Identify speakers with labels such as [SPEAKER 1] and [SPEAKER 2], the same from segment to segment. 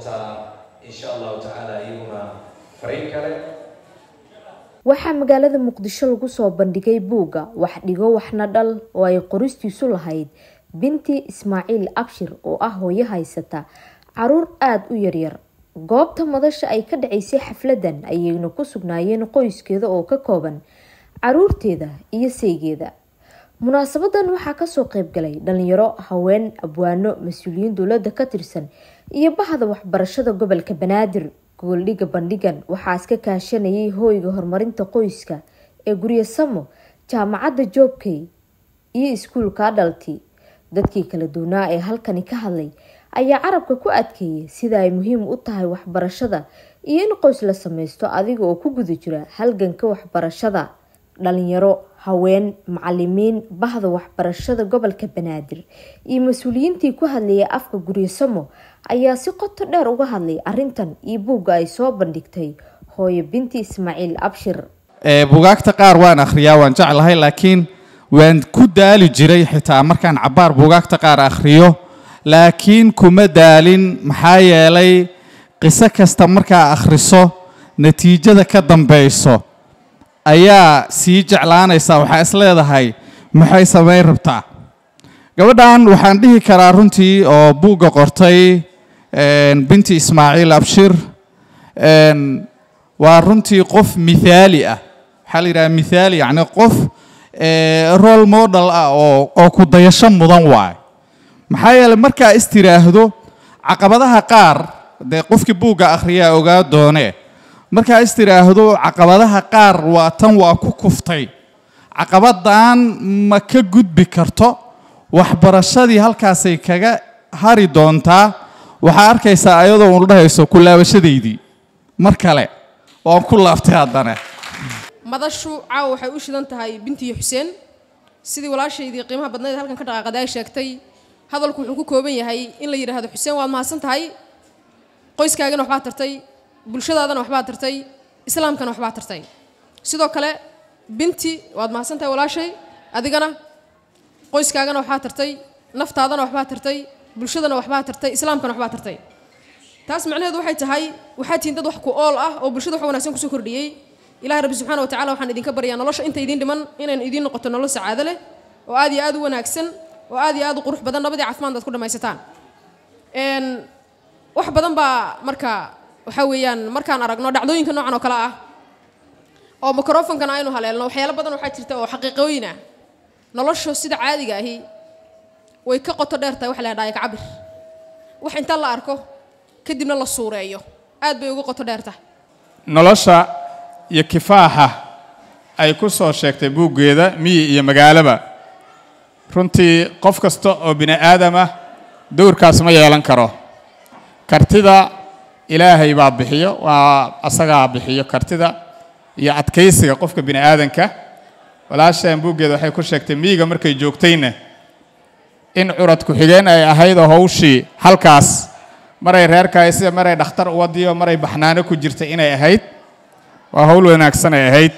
[SPEAKER 1] doontaa insha allahu tacaala iyaguna fariin kale
[SPEAKER 2] waxaa magaalada muqdisho lagu soo bandhigay buugga wax dhigo waxna dhal oo ay qoristiisu lahayd binti ismaaciil abshir oo ah hooyo haysata caruur aada u yaryar goobta madasha ay ka dhacaysay xafladan ayayna ku sugnaayeen qoyskeeda oo ka kooban caruurteeda iyo saygeeda munaasabadan waxaa kasoo qeybgalay dhalinyaro haween abwaano mas-uuliyiin dowlada ka tirsan iyo bahda waxbarashada gobolka banaadir gooldhiga bandhigan waxaa iska kaashanayay hooyga horumarinta qoyska ee guryo samo jaamacadda joobkey iyo iskuulka adhalti dadkii kala duwanaa ee halkani ka hadlay ayaa carabka ku adkeeyay sida ay muhiim u tahay waxbarashada iyo in qoys la sameysto adiga oo ku guda jira halganka waxbarashada dhalinyaro haween macalimiin bahda waxbarashada gobolka banaadir iyo mas-uuliyiintii ku hadlayay afka guryosamo ayaa si qoto dheer uga hadlay arintan iyo buugga ay soo bandhigtay hooyo binti ismaaciil abshir
[SPEAKER 3] buugaagta qaar waan akhriyaa waan jeclahay laakiin waan ku daali jiray xitaa markaan cabaar buugaagta qaar akhriyo laakiin kuma daalin maxaa yeelay qiso kasta markaa akhriso natiijada ka dambeyso ayaa sii jeclaanaysaa waxaa is leedahay maxay samayn rabtaa gabadhan waxaan dhihi karaa runtii oo buugga qortay binti ismaaciil abshir waa runtii qof mithaali ah waxaa la yidhaha mithaali yacni qof role model ah oo oo ku dayasho mudan waayo maxaa yeeley markaa is tiraahdo caqabadaha qaar dee qofkii buugga akhriyaa ogaa doonee markaa is tiraahdo caqabadaha qaar waa tan waa ku kuftay caqabadan ma ka gudbi karto waxbarashadii halkaasay kaga hari doontaa waxaa arkaysaa ayadoo unu dhahayso ku laabashadaydii mar kale waan ku laaftay haddana
[SPEAKER 4] madashu caawa waxay u shidan tahay bintiyo xuseen sidii walaashaydii qiimaha badnayd halkan ka dhaqaaqada ay sheegtay hadalku wuxuu ku kooban yahay in la yidhaahdo xuseen waad mahadsan tahay qoyskaagana waxbaa tartay bulshadaadana waxbaa tartay islaamkana waxbaa tartay sidoo kale binti waad mahadsan tahay walaashay adigana qoyskaagana waxbaa tartay naftaadana waxbaa tartay bulshadana waxbaa tartay islaamkana waxbaa tartay taas macnaheedu waxay tahay waxaa tihiin dad wax ku ool ah oo bulshada wax wanaagsan kusoo kordhiyey ilahi rabbi subxana wa tacala waxaan idinka baryaa nolosha inta idiin dhiman inaynu idiin noqoto nolol sacaado leh oo aad iyo aad u wanaagsan oo aad iyo aad u qurux badan nabadii caafimaad aad ku dhammaysataan wax badan baa marka waxaa weeyaan markaan aragno dhacdooyinka noocan oo kale ah oo microfonkana aynu haleelno waxyaalo badan waxaa jirta oo xaqiiqooyin ah nolosha sida caadiga ahi way ka qoto dheer tahay wax la dhaaya kacabir wax inta la arko kadibna la suureeyo aad bay uga qoto dheer tahay
[SPEAKER 5] nolosha iyo kifaaxa ay ku soo sheegtay buuggeeda miyi iyo magaalaba runtii qof kasta oo bini aadam ah dowrkaas ma yeelan karo kartida ilaahay baa bixiyo waa asagaa bixiyo kartida iyo adkaysiga qofka bini aadanka walaashaan buuggeeda waxay ku sheegtay miyiga markay joogtayna in curad ku-xigeen ay ahayd oo hawshii halkaas maray reerkaay sida maray dhakhtar uwadiyo maray baxnaano ku jirtay inay ahayd waa hawl wanaagsan ay ahayd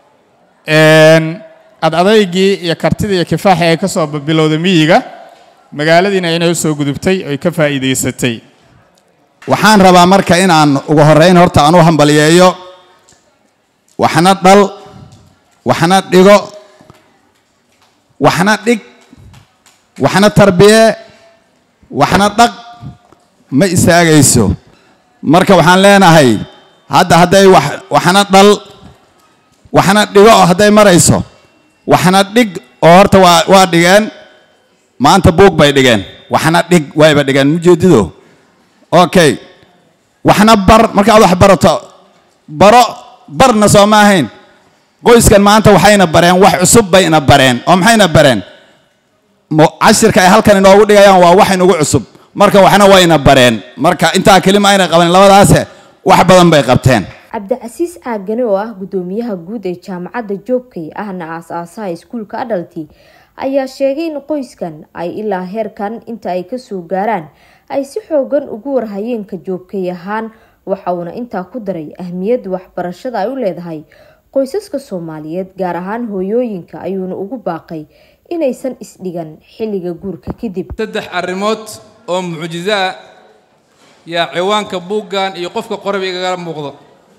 [SPEAKER 5] ad adaygii iyo kartidii iyo kifaaxii ay ka soo bilowday miyiga magaaladiina inay u soo gudubtay oy ka faa'iidaysatay
[SPEAKER 6] waxaan rabaa marka inaan ugu horrayn horta aan u hambaliyeeyo waxna dhal waxna dhigo waxna dhig waxna tarbiye waxna dhaq ma istaagayso marka waxaan leenahay hadda hadday wax waxna dhal waxna dhigo hadday marayso waxna dhig oo horta waa waa dhigeen maanta buug bay dhigeen waxna dhig wayba dhigeen mujeedido okay waxna bar markaad wax barato baro barna soo ma ahayn qoyskan maanta waxayna bareen wax cusub bayna bareen oo maxayna bareen cashirka ay halkan inoogu dhigayaan waa wax inugu cusub marka waxna wayna bareen marka intaa kelima ayna qaban labadaase wax badan bay qabteen
[SPEAKER 2] cabdicasiis caagane oo ah gudoomiyaha guud ee jaamacadda joobkay ahna aas-aasaha iskuulka adhalti ayaa sheegay in qoyskan ay ilaa heerkan inta ay kasoo gaaraan ay si xoogan ugu warhayeenka joobkay ahaan waxa uuna intaa ku daray ahmiyadda waxbarashada ay u leedahay qoysaska soomaaliyeed gaar ahaan hooyooyinka ayuuna ugu baaqay inaysan isdhigan xilliga guurka kadib
[SPEAKER 7] saddex arrimood oo mucjiso ah yaa ciwaanka buuggan iyo qofka qoraba igagala muuqdo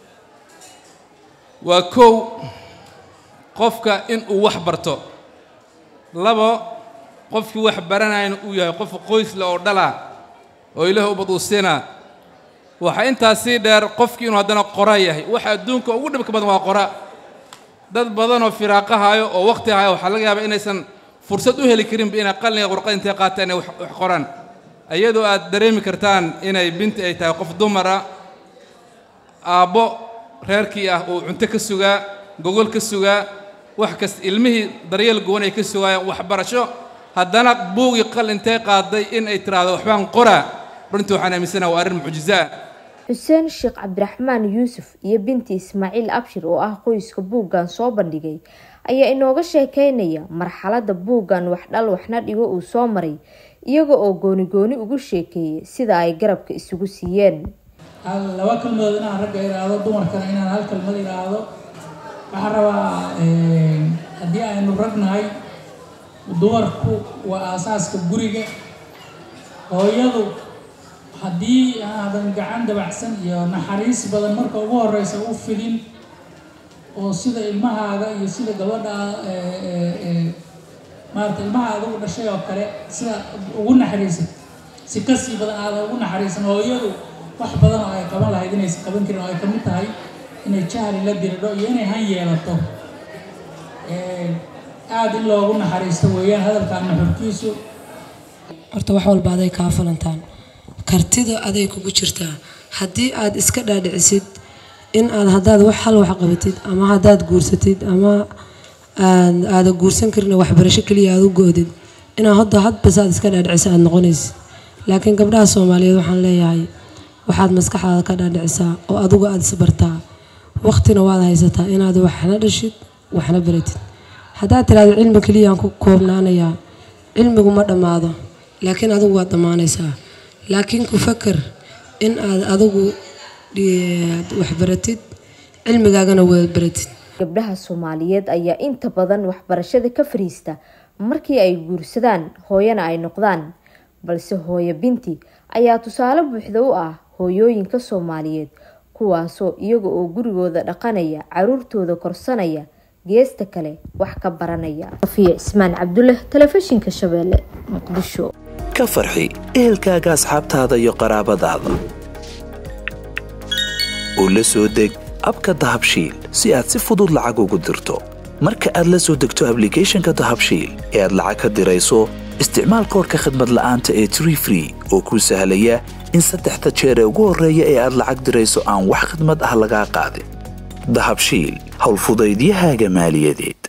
[SPEAKER 7] waa kow qofka in uu wax barto labo qofkii wax baranayana uu yahay qof qoysle oo dhala oo ilaah ubad uu siinaa waxaa intaas sii dheer qofkii inuu haddana qora yahay waxa adduunka ugu dhibka badan waa qora dad badanoo firaaqa hayo oo waqti hayo waxaa laga yaabaa inaysan fursad u heli karinba inay qalliga qurqad intay qaataan inay wax wax qoraan iyadoo aad dareemi kartaan inay binti ay tahay qof dumara aabbo reerkii ah uu cunto ka sugaa gogol ka sugaa wax kasta ilmihii daryeel gowan ay ka sugaayaan waxbarasho haddana buugii qal intay qaaday in ay tiraahdo waxbaan qoraa runtii waxaan aaminsanaha waa arrin mucjiso ah
[SPEAKER 2] xuseen sheekh cabdiraxmaan yuusuf iyo binti ismaaciil abshir oo ah qoyska buuggan soo bandhigay ayaa inooga sheekeynaya marxaladda buuggan waxdhal waxna dhigo uu soo maray iyaga oo gooni gooni ugu sheekeeyay sida ay garabka isugu siiyeen
[SPEAKER 8] laba kalmadood inaan ragga idhaahdo dumarkana inaan hal kalmad idhaahdo waxaan rabaa haddii aynu ragnahay dumarku waa aasaaska guriga hooyadu haddii aadan gacan dabacsan iyo naxariis badan marka ugu horeysa u fidin oo sida ilmahaaga iyo sida gabadha maarata ilmaha adugu dhashay oo kale sida ugu naxariisan si kasii badan aadan ugu naxariisan hooyadu wax badan oo ay qaban lahayd inaysan qaban karin oo ay kamid tahay inay jahli la diridho iyo inay han yeelato aada in loogu naxariisto weeyaan hadalkaan nuxurkiisu
[SPEAKER 9] horta wax walba aday kaa falantaan kartida aday kugu jirtaa haddii aad iska dhaadhicisid in aad haddaad wax hal wax qabatid ama haddaad guursatid ama aada guursan karin waxbarasho keliya aad u go-did inaa hadda hadbas aad iska dhaadhicisa aad noqonaysid laakiin gabdhaha soomaaliyeed waxaan leeyahay waxaad maskaxdaada ka dhaadhicisaa oo adugu aada isbartaa waqtina waad haysataa inaad waxna dhashid waxna baratid haddaad tiraahdo cilmi keliyaan ku koobnaanayaa cilmigu ma dhammaado laakiin adigu waad dhammaanaysaa laakiin ku fakar in aad adigu waxbaratid cilmigaagana waad baratid
[SPEAKER 2] gabdhaha soomaaliyeed ayaa inta badan waxbarashada ka fariista markii ay guursadaan hooyana ay noqdaan balse hooyo binti ayaa tusaale buuxda u ah hooyooyinka soomaaliyeed kuwaasoo iyaga oo gurigooda dhaqanaya caruurtooda korsanaya geesta kale wax ka baranaya safiya cismaan cabdulle telefishinka shabeelle muqdisho
[SPEAKER 10] ka farxi ehelkaaga asxaabtaada iyo qaraabadaada oo la soo deg abka dahabshiil si aad si fudud lacag ugu dirto marka aad la soo degto ablicathonka dahabshiil ee aad lacag ka dirayso isticmaal koorka khadmad la'aanta ee tree free oo kuu sahlaya in saddexda jeer ee ugu horreeya ee aad lacag dirayso aan wax khidmad ah lagaa qaadin dahabshiil howlfudaydiyahaaga maaliyadeed